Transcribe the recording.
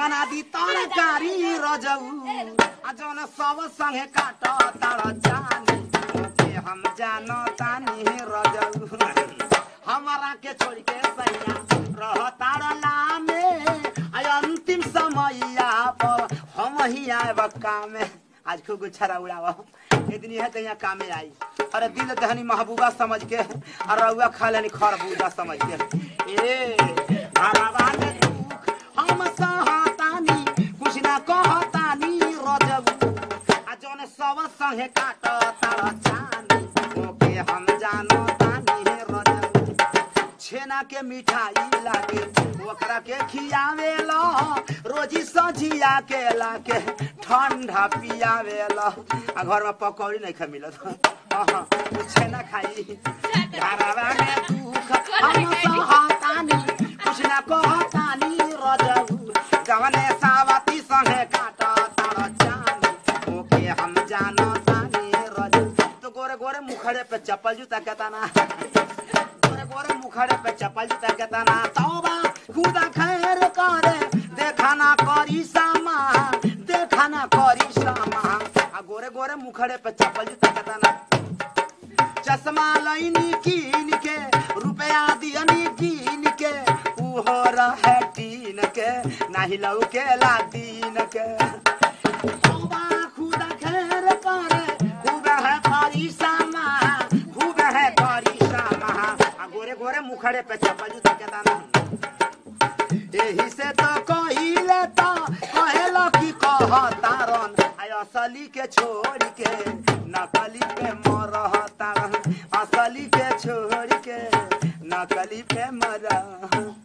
बना दी तरकारी रजऊ आ जौन सब संगे काट तार जानी के हम जानो तानी रजऊ हमारा के छोड़ के सैया रह तार लामे आ अंतिम समैया पर हम ही आएब कामे आज खूब गुच्छा उड़ावा एक दिन यह कहीं कामे आई अरे दिल दहनी महबूबा समझ के और रउआ खा लेनी खरबूजा समझ के ए हरावा में दुख हम सहतानी कुछ ना कहतानी रजबू आ जौन सब संगे काट तार चानी ओके हम जानो तानी रजबू छेना के मिठाई लागे ओकरा के खियावेला रोजी सजिया के लाके ठंडा पियावेला आ घर में पकौड़ी नहीं खा मिलत अहाँ, उ छेना खाई घरवा में दुख हम सहतानी कुछ ना कहतानी रजऊ जवने सावती संगे काट तार जानी ओके हम जानो तानी रजऊ तो गोरे गोरे मुखड़े पे चप्पल जूता कहता ना गोरे गोरे मुखड़े पे चप्पल जूता कहता ना तौबा खुदा खैर करे देखा ना करी सामा देखा ना करी सामा आ गोरे गोरे मुखड़े पे चप्पल जूता कहता ना चश्मा लैनी कीन के रुपया दियनी कीन के उहो रहे टीन के नाही लौके ला दीन के तौबा खुदा खैर करे खूब है करी सामा खूब है करी सामा आ गोरे गोरे मुखड़े पे चप्पल जूता के दाना एही से तो कहिले तो कहेला कि कहतारन आय असली के छोड़ के नकली पे मरहतारन असली के छोड़ के नकली पे मरह